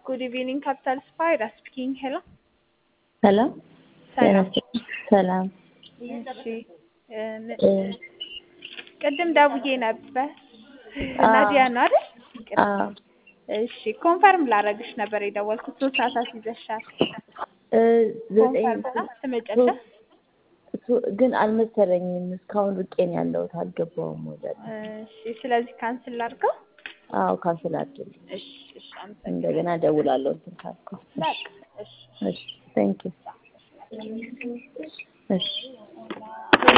ጉድ ኢቪኒንግ ካፒታል ስፓይራ ስፒኪንግ ሄሎ ሰላም ሰላም ሰላም እሺ እ ቅድም ደውዬ ነበር ናዲያ ነው አይደል አዎ እሺ ኮንፈርም ላረግሽ ነበር የደወልኩት ሶስት ሰዓታት ይዘሻል እ ዘጠኝ ኮንፈርም ነው ትመጫለሽ እሱ ግን አልመሰለኝም እስካሁን ርቄ ነው ያለሁት አልገባሁም ወደ እሺ ስለዚህ ካንስል ላድርገው አዎ ካንስል አድርጊ እሺ እሺ አመሰግናለሁ እንደገና እደውላለሁ እንትን ካልኩ በቃ እሺ እሺ ቴንክ ዩ እሺ